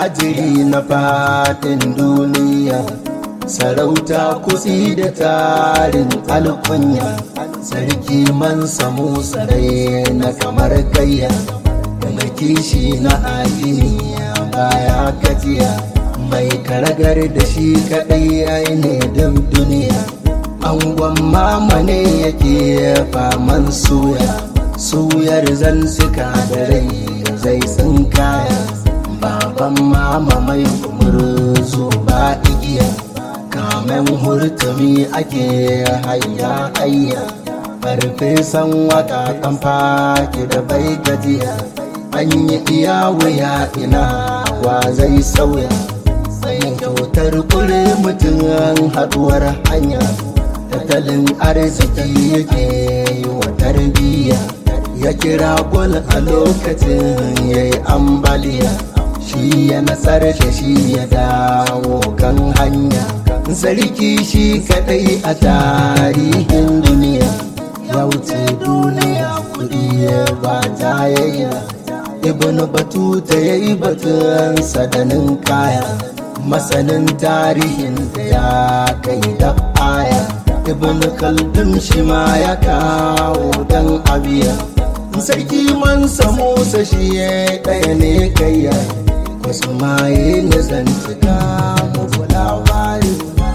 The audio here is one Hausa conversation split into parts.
attajiri na fadin duniya sarauta kusi da tarin alkunya sarki man samu sarai na kamar gayya mai kishi na addini baya gajiya mai karagar da shi kadai ai ne don duniya angon mama ne yake faman suya suyar zan suka da rai zai tsinkaya baban mama mai kumurzu ba igiya kamen hurtumi ake hayya hayya farfesan waka kan faki da bai gajiya an yi iya wuya ina wa zai sauya yin kyautar kure mutum haduwar hanya tattalin arziki yake yi wa tarbiyya ya kira gwal a lokacin ya yi ambaliya shi ya nasar da shi ya dawo kan hanya sarki shi kadai a tarihin duniya ya wuce duniya kudi ba tayayya ibn batuta ya yi batun sadanin kaya masanin tarihin da ya kai da aya ibn khaldun shi ma ya kawo dan abiya sarki man musa shi ya ɗaya ne kayya wasu maye na zantuka mu labari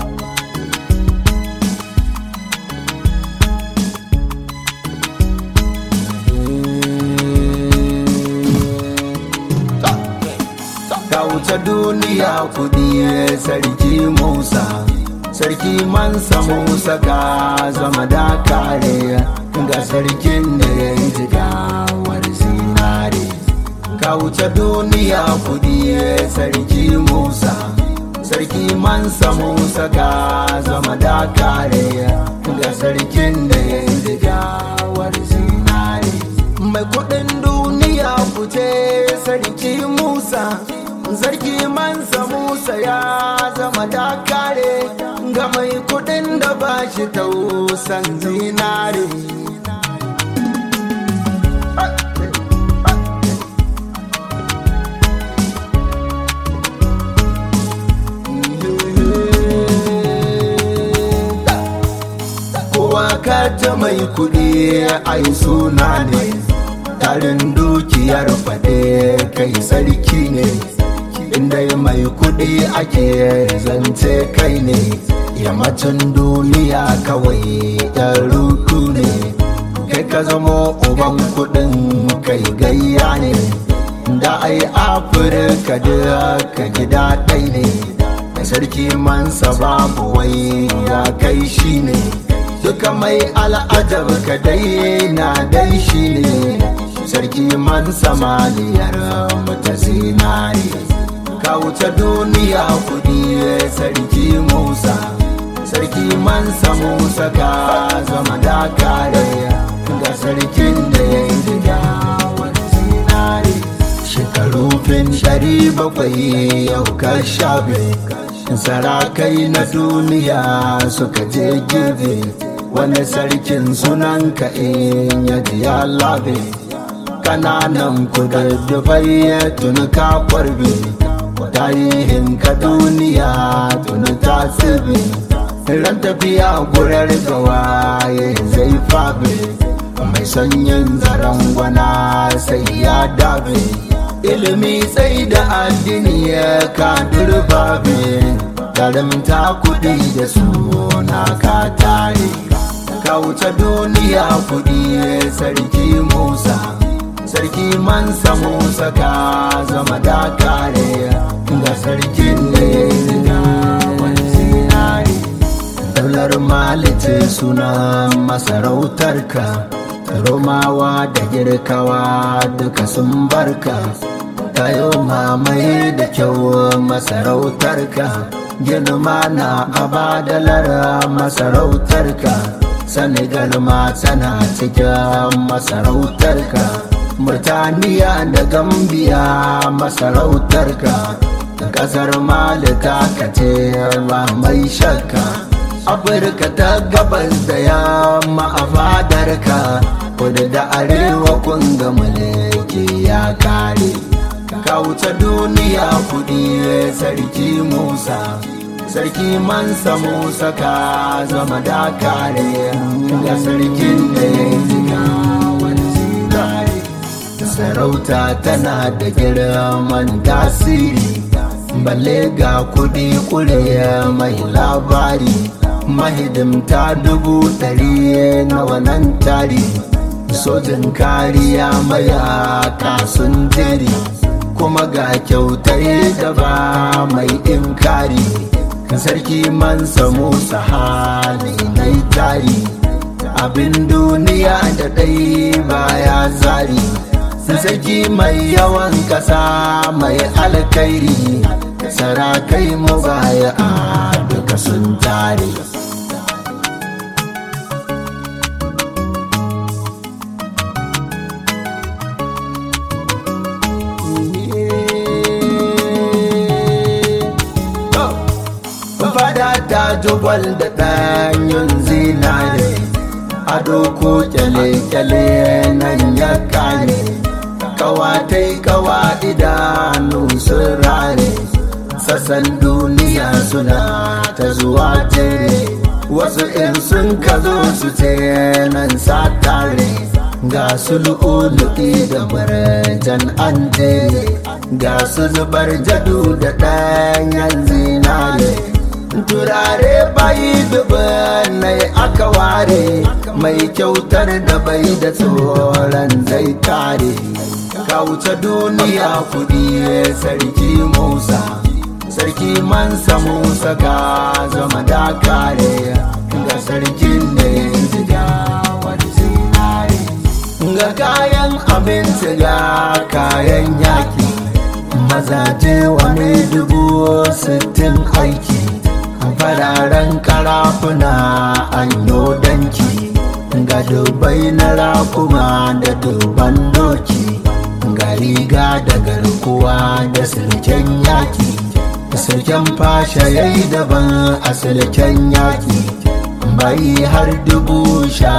ka wuce duniya kudi sarki musa sarki mansa musa ka zama da kare ga sarkin da ya yi jigawar zinare ka wuce duniya kudi sarki musa sarki mansa musa ka zama da kare ga sarkin da ya yi jigawar zinare mai kudin duniya kuce sarki musa sarki mansa musa ya zama dakare ga mai kudin da ba shi tausan zinare kowa ka ta mai kudi ai suna ne tarin dukiyar fade kai sarki ne inda mai kudi ake zance kai ne yammacin duniya kawai yan rutu ne kai ka zamo uban kudin kai gayya ne da ai afirka da ka gida ɗai ne da sarki mansa babu wai ya kai shi ne duka mai al'adar ka dai na dai shi ne sarki mansa maliyar mata zinari ka wuce duniya kudi sarki musa sarki mansa musa ka zama da kare ga sarkin da ya yi jigawar zinari shekaru fin ɗari bakwai yau ka shafe sarakai na duniya suka je girbe wani sarkin sunan ka in ya ji ya labe kananan kududdufai ya tuni ka kwarbe tarihin ka duniya tuni ta tsibi ran tafiya gurar gawaye zai fabe mai sanyin zaren gwana sai ya dabe ilimi sai da addini ya ka durbabe karimta kudi da suna ka tare ka wuce duniya kudi sarki musa sarki mansa musa ka zama da kare ga sarkin da ya yi zinari daular malice suna masarautarka romawa da girkawa duka sun barka tayo mamaye da kyau masarautarka girma na abadalar masarautarka senegal ma tana cikin masarautarka murtaniya da gambiya masarautarka kasar malika ka ce ba mai shakka afirka ta gabas da yamma a fadarka kudu da arewa kun ga mulki ya kare ka wuce duniya kudi sarki musa sarki mansa musa ka zama dakare ga sarkin da ya yi ziga wani zinare sarauta tana da girman tasiri balle ga kudi kure mai labari mahidimta dubu ɗari na wannan tari sojin kariya mayaka sun jeri kuma ga kyautar da ba mai inkari sarki mansa musa hali na tari abin duniya da ɗai baya zari sarki mai yawan ƙasa mai alkairi sarakai mu baya a duka sun tare fada ta jubal da ɗanyen zinare ado ko kyale-kyale nan ya kare kawatai kawa idanu sun rare sassan duniya suna ta zuwa tere wasu in sun ka zo su ce nan satare ga su lu'ulu'i da barajan an jere ga su zubar jadu da ɗanyen zinare turare bai dubanai aka ware mai kyautar da bai da tsoron zai kare ka wuce duniya kudi sarki musa sarki mansa musa ka zama dakare ga sarkin da ya ziga wani zinare ga kayan abinci ga kayan yaki mazaje wani dubu sittin aiki fararen karafuna an danki ga dubai na rakuma da duban doki ga riga da garkuwa da silken yaki silken fasha ya yi daban a silken yaki bai har dubu sha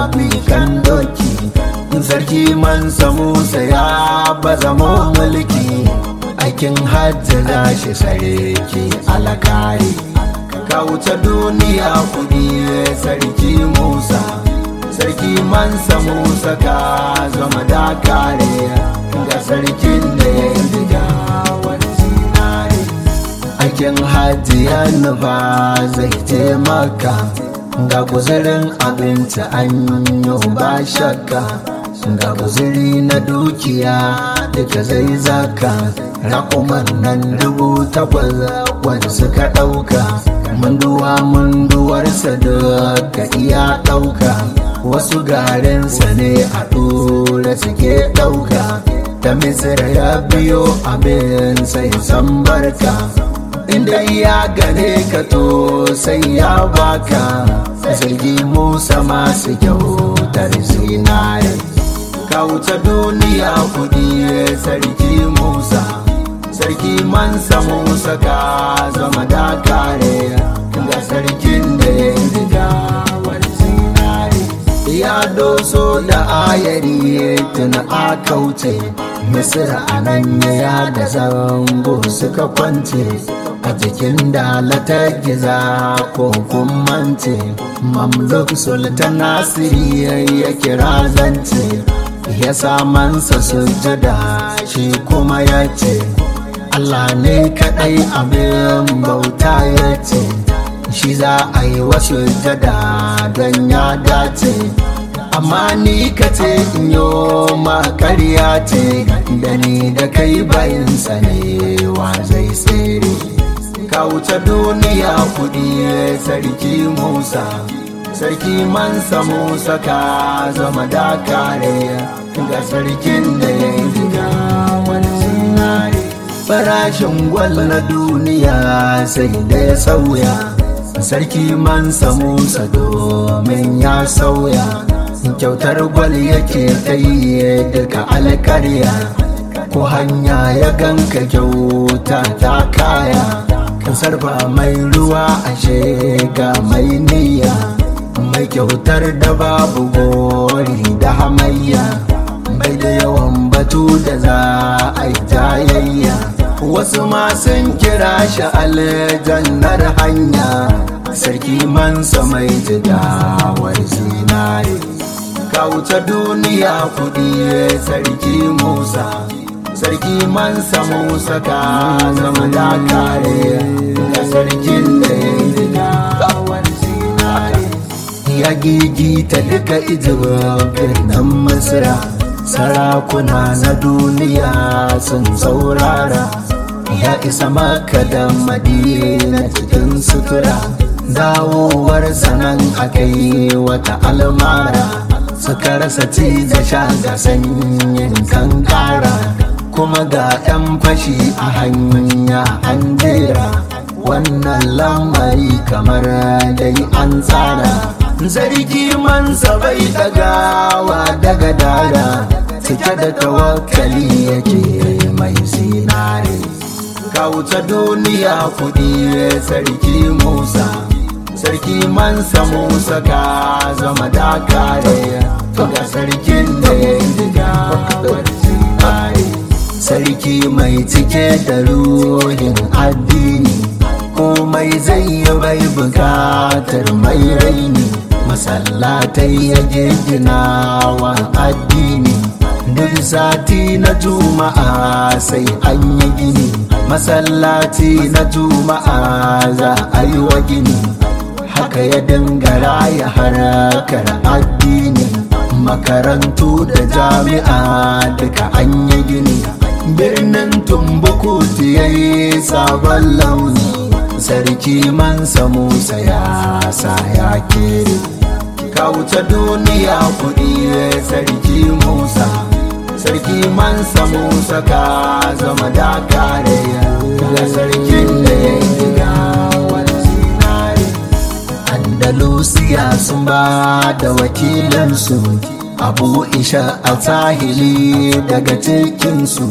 kan doki sarki mansa musa ya baza mulki aikin hajji za shi sarki alakari ka wuce duniya kudi sarki musa sarki mansa musa ka zama dakare ga sarkin da ya yi diga wani zinare aikin hajji ya nufa zai taimaka ga guzurin abinci an yi ba shakka ga guzuri na dukiya duka zai zaka rakuman nan dubu takwas wanda suka ɗauka munduwa munduwarsa duka iya ɗauka wasu garinsa ne a ɗora suke ɗauka da misira ya biyo abin sai san barka inda ya gane ka to sai ya baka zargi musa masu kyautar zinare ka wuce duniya kudi sarki musa sarki mansa musa ka zama dakare ga sarkin da ya riga wani zinare ya doso da ayari tun a kauce misira a nan ya da zango suka kwance a jikin dalata giza ko kumance mamluk sultan nasiri ya kira zance ya samansa sujada shi kuma ya ce Allah ne kaɗai abin bauta ya ce shi za a yi wasu jada don ya dace amma ni ka ce in yi makarya ce da ni da kai bayansa ne wa zai tsere ka wuce duniya kudi sarki musa sarki mansa musa ka zama dakare ga sarkin da ya yi diga wani zinare farashin gwal na duniya sai da ya sauya sarki mansa musa domin ya sauya kyautar gwal yake ta yi duka alkarya ko hanya ya ganka kyauta ta kaya sarfa mai ruwa ashe ga mai niyya mai kyautar da babu gori da hamayya bai da yawan batu da za a yi jayayya wasu ma sun kira shi aljannar hanya sarki mansa mai jidawar zinare kauta duniya kudi sarki musa sarki mansa musa ka zama da kare ga sarkin da ya yi jidawar zinare ya gigita duka ijibin nan masira sarakuna na duniya sun saurara ya isa maka da madina cikin sutura dawowar sanan aka yi wata almara suka rasa ci da sha ga sanyin kankara kuma ga 'yan fashi a hanya an jera wannan lamari kamar dai an tsara zargi mansa bai dagawa daga dara cike da tawakkali yake mai zinare kauta duniya kudi sarki musa sarki mansa musa ka zama dakare ga sarkin da ya yi gawar zinare sarki mai cike da ruhin addini komai zai yi bai bukatar mai raini masallatai ya gina wa addini duk sati na juma'a sai an yi gini masallaci na juma'a za a yi wa gini haka ya dangara ya harakar addini makarantu da jami'a duka an yi gini birnin tumbukutu ya yi sabon launi sarki mansa musa ya sa ya kere kauta duniya kudi sarki musa sarki mansa musa ka zama dakare ga sarkin da ya yi gawar zinare andalusiya sun ba da wakilansu abu isha a tahili daga cikinsu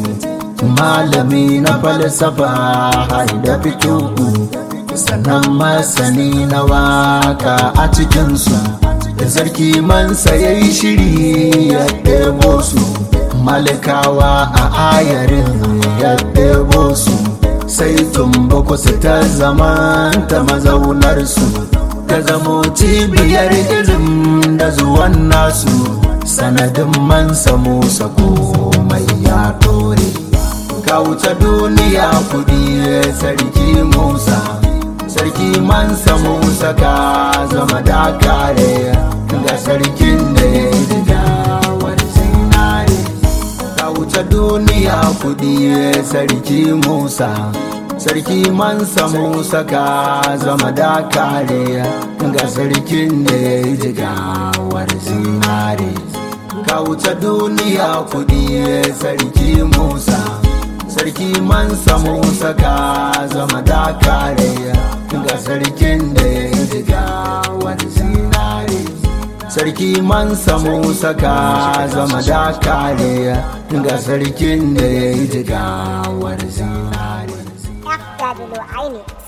malami na falsafa har da fituku sannan masani na waka a cikinsu da sarki mansa ya yi shiri ya ɗebo su malikawa a ayarin ya ɗebo su sai tumbaku su ta zama ta mazaunarsu ta zamo cibiyar ilim da zuwan nasu sanadin mansa musa komai ya ɗore kauta duniya kudi sarki musa sarki mansa musa ka zama dakare ga sarkin da ya yi gawar zinare kauta duniya kudi sarki musa sarki mansa musa ka zama dakare ga sarkin da ya yi gawar zinare kauta duniya kudi sarki musa sarki mansa musa ka zama dakare ga sarkin da ya yi jigawar zinare sarki mansa musa ka zama dakare ga sarkin da ya yi jigawar zinare FW Aini